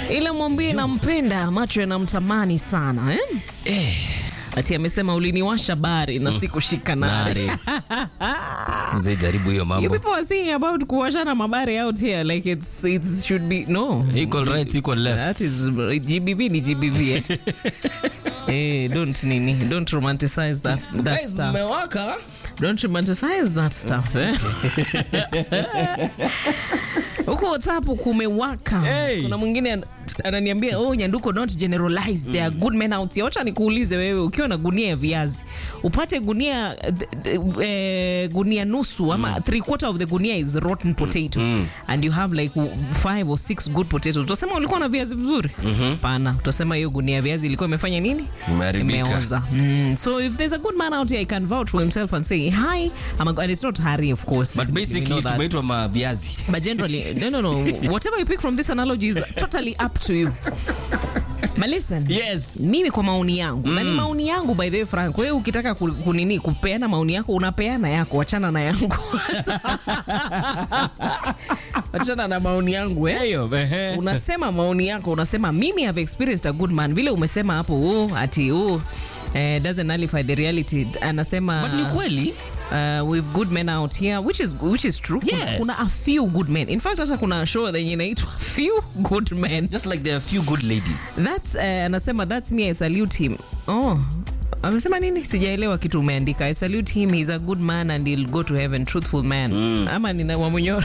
ila mwambie nampenda, macho yanamtamani sana eh? Ati amesema uliniwasha bari na sikushika nare. Nare. Mzee jaribu hiyo You mambo. people are saying about kuwashana mabari out here like it's, it should be no. Equal right, equal left. That is GBV ni GBV eh. Eh, don't nini, don't romanticize that that Guys, stuff. mmewaka. Don't romanticize that stuff eh. Huko WhatsApp kumewaka. Hey. Kuna mwingine an- ananiambia oh, Nyanduko not generalize there are good men out here. Wacha nikuulize wewe, ukiwa na gunia ya viazi upate gunia uh, eh, gunia nusu ama three quarter of the gunia is rotten potato and you have like five or six good potatoes, utasema ulikuwa na viazi vizuri? Pana, utasema hiyo gunia ya viazi ilikuwa imefanya nini? Imeharibika. Imeoza. Mm. So if there's a good man out here, he can vouch for himself and say hi. I'm a, and it's not Harry, of course. But We know basically that. tumeitwa maviazi. But generally, no, no, no. Whatever you pick from this analogy is totally up to you. But listen. Yes. Mimi kwa maoni yangu na ni maoni yangu by the way Frank, wewe ukitaka ku- kunini kupeana maoni yako unapeana yako, wachana na yangu. wachana na maoni yangu eh? Eyo, ehe. unasema maoni yako, unasema mimi have experienced a good man, vile umesema hapo oh, ati oh, eh, doesn't nullify the reality. Anasema But ni kweli. uh, with good men out here which is, which is true Yes. kuna, kuna a few good men in fact hata kuna show yenye inaitwa few good men Just like there are few good ladies. that's uh, anasema that's me I salute him oh amesema nini sijaelewa kitu umeandika i salute him he's a good man and he'll go to heaven truthful man ama nina wamunyoro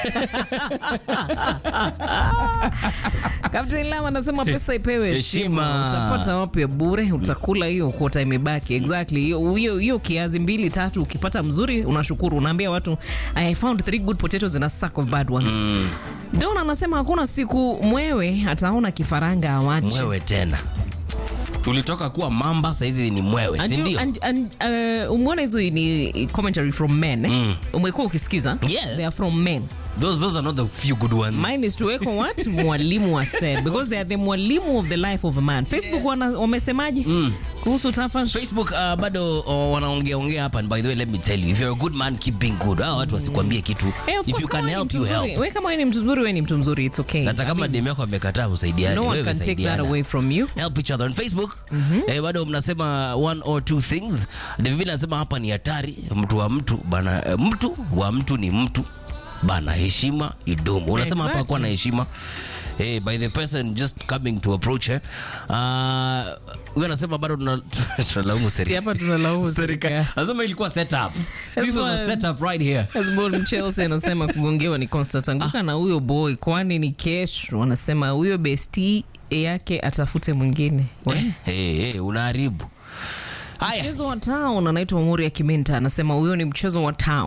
Captain Lam anasema pesa ipewe heshima. Heshima. Utapata wapi ya bure? Utakula hiyo kuota imebaki. Exactly. Hiyo hiyo hiyo kiazi mbili tatu ukipata mzuri unashukuru. Unaambia watu I found three good potatoes in a sack of bad ones. Don anasema hakuna siku mwewe ataona kifaranga awache. Mwewe tena. Tulitoka kuwa mamba saizi ni mwewe, And si you- ndio? and- and, uh, umeona hizo ni commentary from men eh? Umekuwa ukisikiza? Yes. They are from men. Those those are not the few good ones. Mine is tuweko what mwalimu wa said because they are the mwalimu of the life of a man. Facebook wana wamesemaje kuhusu Tafash? Facebook uh, bado uh, wanaongea ongea hapa and by the way let me tell you if you're a good man keep being good. Hao watu wasikwambie kitu. Eh, of If course, you kama can wewe ni help mtu you mzuri- help. wewe kama wewe ni mtu mzuri, wewe ni mtu mzuri, it's okay. Hata kama demu yako amekataa usaidiane. No one wewe can take that saidiana. away from you. help each other on Facebook. Eh, bado mnasema one or two things. David anasema hapa ni hatari, mtu wa mtu bana, eh, mtu wa mtu ni mtu bana, heshima idumu. Unasema hapa Exactly. kuwa na heshima Hey, by the person just coming to approach her. Uh, huyo anasema bado tuna- tunalaumu Si serikali. hapa tunalaumu serikali. Anasema ilikuwa setup. This was a why- setup right here. Hezbollah Chelsea anasema kugongewa ni Constant anguka na huyo boy, kwani ni kesho. Anasema huyo besti yake atafute mwingine. We. Hey, hey, unaharibu. Haya. Mchezo wa town anaitwa Muri ya Kimenta anasema huyo ni mchezo wa town.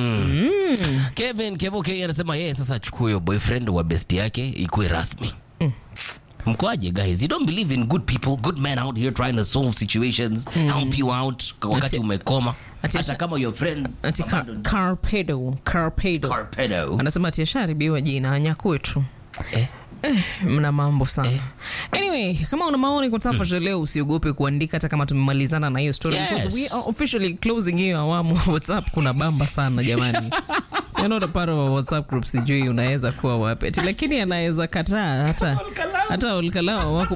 Kevin Kevoke anasema yeye sasa achukue huyo boyfriend wa best yake ikuwe rasmi. Mkoaje guys? You don't believe in good people, good men out here trying to solve situations, help you out kwa wakati Ati- umekoma. ati- Hata kama your friends. Ati Car- Carpedo, Carpedo. Carpedo. Anasema ati ashaharibiwa jina anyakue tu. Eh. mna mambo sana anyway kama una maoni kwa Tafash leo usiogope kuandika hata kama tumemalizana na hiyo story Yes. because we are officially closing hiyo awamu whatsapp kuna bamba sana jamani You're not a part of a whatsapp group sijui unaweza kuwa wapi ati lakini anaweza kataa hata hata olkalao wako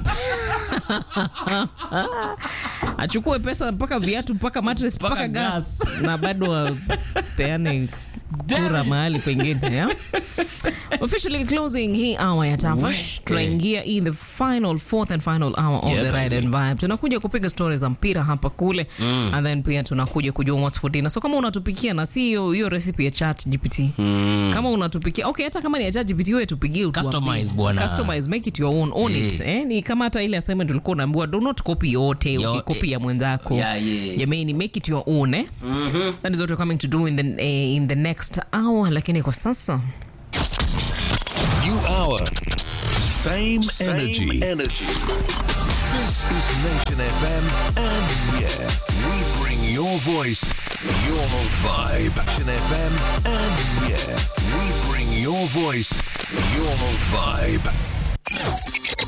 achukue pesa mpaka viatu mpaka mattress mpaka Mpaka gas na bado apeane kura mahali pengine yeah? officially closing hii hour ya Tafash tunaingia in the final fourth and final hour of Yeah, the ride baby. and vibe tunakuja kupiga stories za mpira hapa kule and then pia tunakuja kujua what's for dinner so kama unatupikia na si hiyo hiyo recipe ya chat gpt kama unatupikia okay hata kama ni ya chat gpt wewe tupigie utuambie. Customize, bwana. customize make it your own own it eh ni kama hata ile assignment ulikuwa unaambiwa do not copy yote Yo, ukikopi eh, ya mwenzako yeah, yeah. jamani make it your own eh that is what we're coming to do in the eh, in the next hour lakini kwa sasa New hour. Same, Same energy. energy. This is Nation FM, and yeah, we bring your voice, your vibe. Nation FM, and yeah, we bring your voice, your vibe.